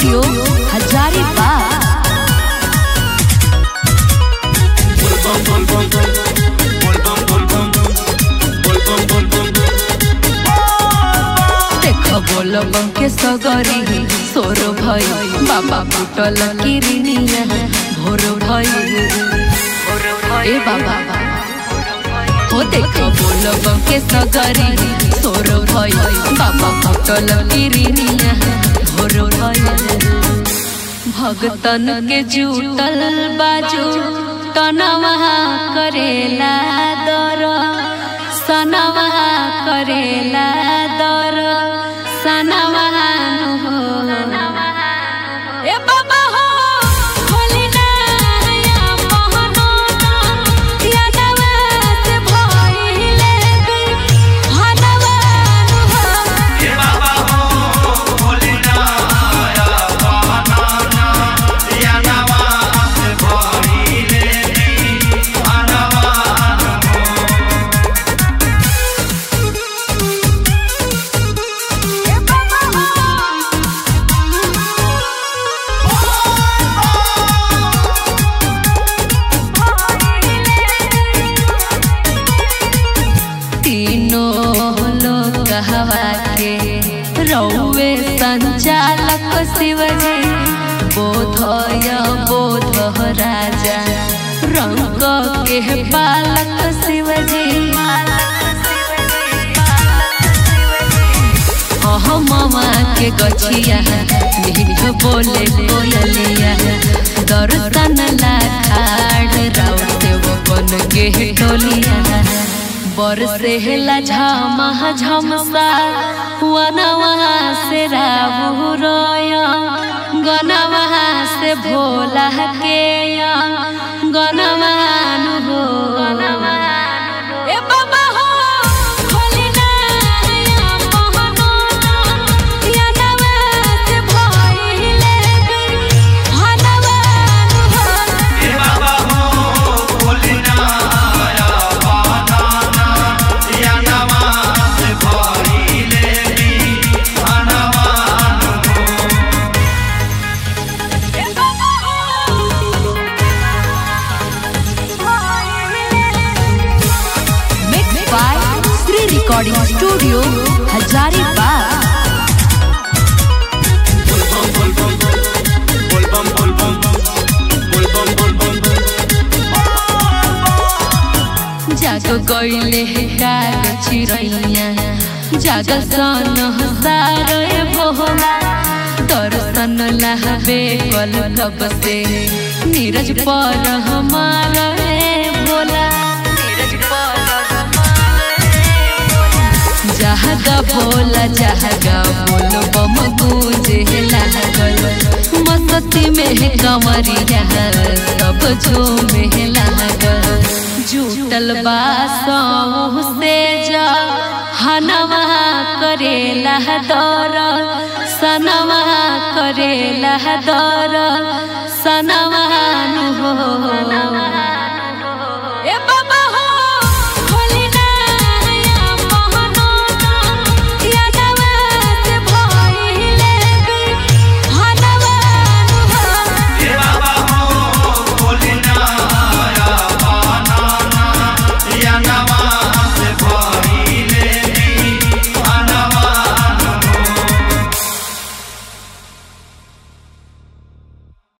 Studio Hazaribagh देख बोल के सगरी सोर भई बाबा फुटल किरनिया भोर भई ए बाबा हो देख बोल के सगरी सोर भई बाबा फुटल किरनिया भोर भई भगतन के जुटल बाजू तनवा करेला दर सनवा करेला दर सनवा हो ए बाबा हो खोली ना या मोहनो या नवा से भइले बे हनवा हो तीनों लोग हवा के रौवे संचालक शिवजी बोधय बोध राजा रंग के पालक शिवजी अहमवा के गछिया मीठ बोले कोयलिया दर्शन ला खाड़ राव देव बन के टोलिया बरसेला झमा झमसा वनवा से राबू रोय गनवा से भोला के गनवान हो ए बाबा हो खोली ना या मोहनो या नवा से भइले बे हनवान हो Mixed by Sri Recording Studio, Hazaribagh. जाग गईले काग चिरैया जाग सन सारे भोला दर्शन लाहबे कल कब से नीरज पर हमारा रे भोला नीरज पर जहागा भोला जहागा बोल बम गूंजे लागल मस्ती में कमरिया सब झूमे लागल जुटल बासों से जा हनवा करेला दर सनवा करेला दर सनवा हो